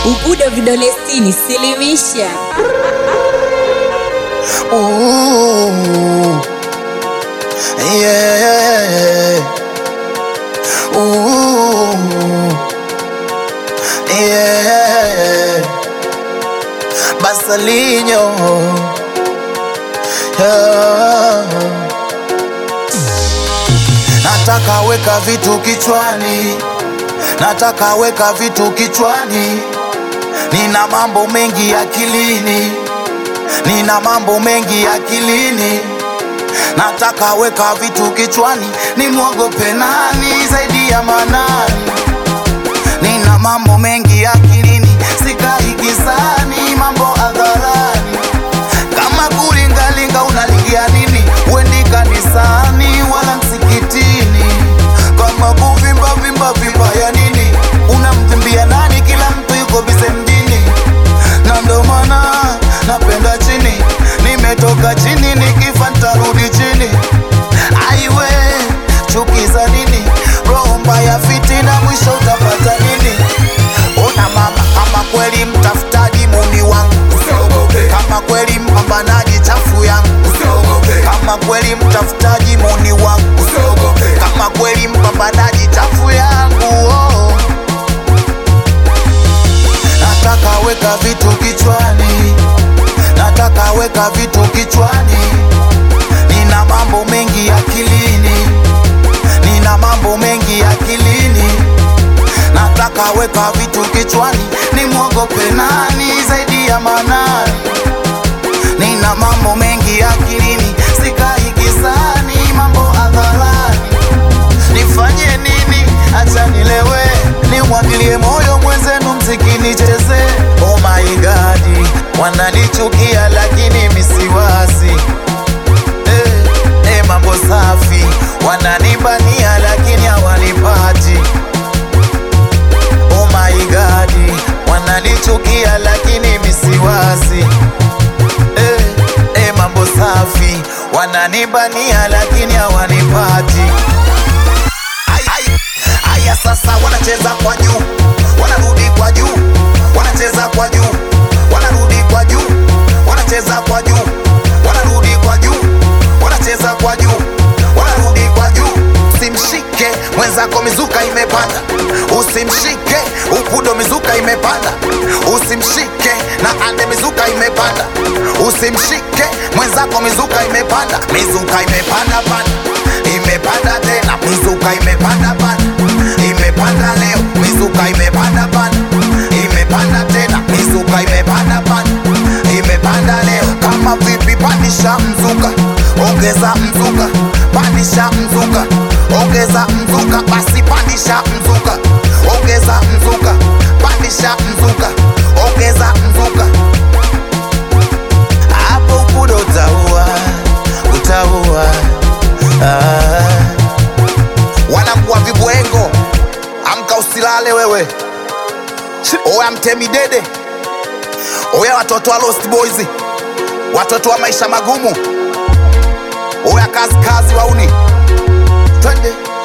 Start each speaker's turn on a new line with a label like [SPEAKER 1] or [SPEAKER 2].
[SPEAKER 1] Ubudo vidole sitini, silimisha.
[SPEAKER 2] Ooh, yeah. Ooh, yeah. Basalinho. Yeah. Nataka weka vitu kichwani, nataka weka vitu kichwani, nina mambo mengi akilini nina mambo mengi akilini, nataka weka vitu kichwani, nimwogope nani zaidi ya Manani? Nina mambo mengi akilini, sikai gizani, mambo hadharani. Kama kulingalinga unalingia nini? Wendi kanisani wala msikitini. Kama kuvimba vimba vimba ya nini? Unamvimbia nani? Kila mtu yuko bize mjini, na ndo maana napenda chini. Nimetoka chini, nikifa ntarudi chini. Aiwe, chuki za nini? Roho mbaya, fitina, mwisho utapata nini? Ona mama, kama kweli mtafutaji muni wangu
[SPEAKER 3] Usiogope,
[SPEAKER 2] kama kweli mpambanaji chafu yangu
[SPEAKER 3] usiogope,
[SPEAKER 2] kama kweli mtafutaji muni wangu
[SPEAKER 3] usiogope,
[SPEAKER 2] kama kweli mpambanaji chafu yangu oh. Nataka weka vitu kichwani, nataka weka vitu kichwani, nina mambo mengi akilini, nina mambo mengi akilini, nataka weka vitu kichwani, nimwogope nani zaidi ya Manani? Nina mambo mengi akilini, sikai gizani, mambo hadharani. Nifanye nini? Acha nilewe, nimwagilie moyo mwenzenu, mziki nicheze. Oh my God, wananichukia lakini misiwasi eh, eh, mambo safi, wananibania lakini hawanipati. Oh my God, wananichukia lakini misiwasi eh, eh, mambo safi, wananibania lakini hawanipati. Ai, ai, Aya sasa wanacheza kwa juu, wanarudi kwa juu, wanacheza kwa juu, wanarudi kwa juu, wanacheza kwa juu, wanarudi kwa juu, wanacheza kwa juu, wanarudi kwa juu. Usimshike mwenzako, mizuka imepanda. Usimshike upudo, mizuka imepanda. Usimshike na ande, mizuka imepanda. Usimshike mwenzako, mizuka imepanda, mizuka imepanda panda, imepanda tena, mizuka imepanda panda, imepanda leo, mizuka imepanda panda, imepanda tena, mizuka imepanda panda, imepanda leo. Kama vipi, pandisha mzuka, ongeza mzuka, pandisha mzuka, ongeza mzuka, basi pandisha mzuka, ongeza mzuka, pandisha mzuka, ongeza mzuka hapo upudo utaua, utaua. Ah. Wanangua vibwengo, amka usilale wewe. Oya mtemi dede, oya watoto wa Lost Boys, watoto wa maisha magumu, oya kazi kazi wauni, twende